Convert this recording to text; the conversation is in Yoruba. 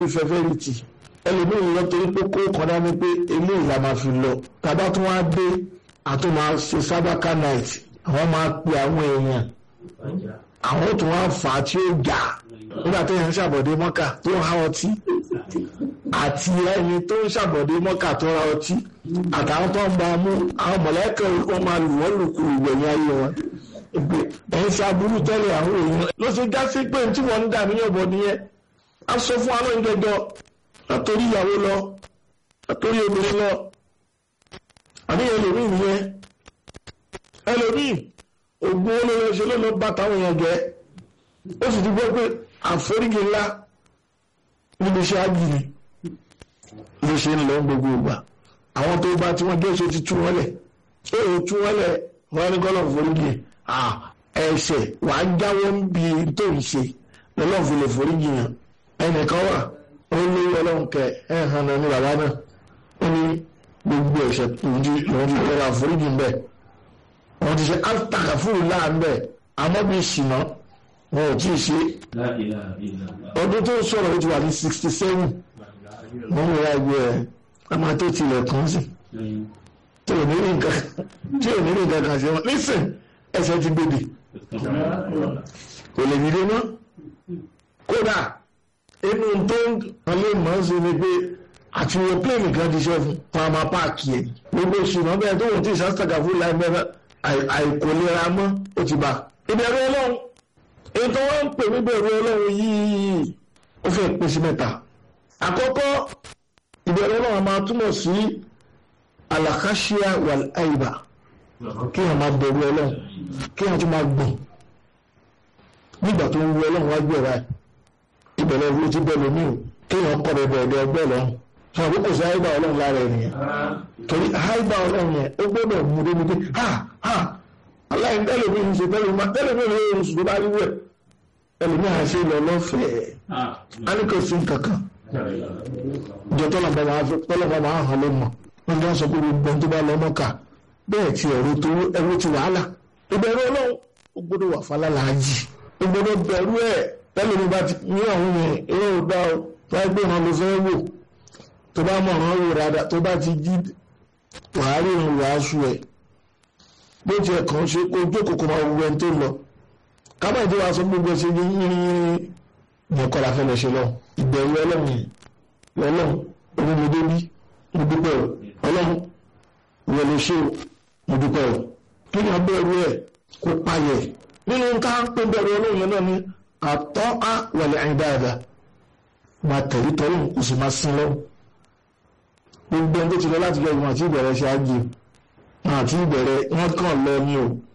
fẹ́fẹ́rìtì ẹlòmíì lọ torí pé kó kọ́dá ní pé eléyìí la máa fi lọ tàbá tún wá dé àtún máa ṣe sábàkà night àwọn máa pe àwọn èèyàn àwọn tún wá fà á tí ó jà nígbà tó yẹn ń ṣàbọ̀dé mọ́kà tó ń há ọtí àti ẹni tó ń ṣàbọ̀dé mọ́kà tó ra ọtí àtàwọn tó ń bá a mú àwọn mọ̀lẹ́kẹ̀ wọn máa lù wọ́n lùkù ìgbẹ̀yìn ayé wọn ìgbè ẹ̀ ń ṣe aburú tẹ́lẹ̀ àwọn èèyàn ló ṣe já sí pé tí wọ́n ń dà níyàn bọ̀ nìyẹn a sọ fún àwọn ìjọjọ látòrí ìyàwó lọ látòrí obìnrin lọ àníyàn ẹlòmíì nìyẹn ẹlòmíì ògùn olóyè ṣe ló lọ bá táwọn èèyàn jẹ ó sì ti gbọ́ pé àforíjì ńlá níbi iṣẹ́ ágìrì ló ṣe ń lọ gbogbo ìgbà àwọn tó bá tí wọ́n jẹ́ ṣe ti tú wọ́n lẹ̀ ṣé èyí tú wọ́n lẹ̀ wọ́n ní kọ́lọ̀ foríjì ẹ̀ṣẹ̀ wàá jáwọ́ ń bi tó ń ṣe lọ́lọ́run fi lè foríjì yàn ẹnìkan wà ó ní ọlọ́run kẹ ẹ̀ hàn náà ní bàbá náà ó ní gbogbo ẹ̀ṣẹ̀ lòun ti tọrọ àforíjì ń bẹ̀ wọ́n ti ṣe astagafuru láàánú bẹ̀ àmọ́ bí ṣìnà wọn ò tí ì ṣe ọdún tó sọ̀rọ̀ ó ti wà ní sixty seven wọ́n ń ra ẹgbẹ́ ẹ̀ ọmọ tó tilẹ̀ kàn sí tí ò ní rí nǹkan tí ò ní rí nǹkan kan ṣe wọn nísìn ẹsẹ̀ ti gbèdè kò lè dìde mọ́ kódà inú tó ń alé mọ́ sí ni pé àti wo pléènì kan ti ṣe fún pàmò páàkì ẹ̀ gbogbo ṣùgbọ́n bẹ́ẹ̀ tó wọ́n ti ṣàṣàgàfún láì mẹ́fà àìkòlera mọ́ ó ti bá ìbẹ̀rù ọlọ́run èyí tó wọ́n ń pè ní bẹ̀rù ọlọ́run yìí ó fẹ́ pín sí mẹ́ta àkọ́kọ́ ìbẹ̀rù ọlọ́run máa túmọ̀ sí alakashia wal aiba kí wọ́n máa bẹ̀rù ọlọ́run kí wọ́n tún máa gbọ̀n nígbà tó ń wu ọlọ́run wájú ẹ̀rá ìbẹ̀rù ọlọ́run ti bẹ̀rù mí o kí wọ́n kọ́ bẹ̀rù ẹ̀dẹ̀ ẹgbẹ́ lọ́run sọ àbúkù sí aiba ọlọ́run lára ènìyàn torí aiba ọlọ́run yẹn ó gbọ́dọ̀ mú débi pé ha ha aláìní tẹ́lẹ̀mí ń ṣe tẹ́lẹ̀mí tẹ́lẹ̀mí ń ṣe oṣù tó bá rí wẹ̀ ẹlòmí à ń ṣe lọ lọ́fẹ̀ẹ́ á ní kò sí kankan ìjọ tọ́lọ̀mọ́ máa fi tọ́lọ̀mọ́ máa hàn ló mọ̀ wọ́n ti wá sọ pé gbogbo tó bá lọ mọ́kà bẹ́ẹ̀ ti ẹ̀rọ tó ẹ̀rọ ti wàhálà ìbẹ̀rù ọlọ́run ó gbọ́dọ̀ wà fálálàájì ó gbọ́dọ̀ bẹ̀rù ẹ̀ tẹ́lẹ̀mí bá ti ní àwọn yẹn eré ò dá ọ láì pé wọn ló fẹ́ wò tó bá mọ̀ ọ́n wò dáadáa tó bá ti jí wàá rí ìrìn wàásù ẹ̀ bó ti ẹ̀kan ṣe kó jókòó kó máa wọ ẹni tó lọ kábà ìdí wa sọ gbogbo ṣe ní yínrín ní ẹ̀kọ́ la fẹ́ lọ ṣe lọ ìbẹ̀rù ọlọ́run yìí ọlọ́run onímọdé bí mo dúpẹ́ o ọlọ́run ìwọ ló ṣe o mo dúpẹ́ o kí ni abẹ́rù ẹ̀ kó payẹ̀ nínú ká ń pè bẹ̀rù ọlọ́run yẹn náà ni àtọ́ á wọlé ẹ̀yìn dáadáa máa tẹ̀lé tọ́lọ́run kò sì máa sin lọ́wọ́ gbogbo ẹni tó ti lọ láti lọ ìwọ̀n àti ìbẹ̀rẹ̀ ṣe á jẹ àti ìbẹ̀rẹ̀ wọn kàn lọ ní o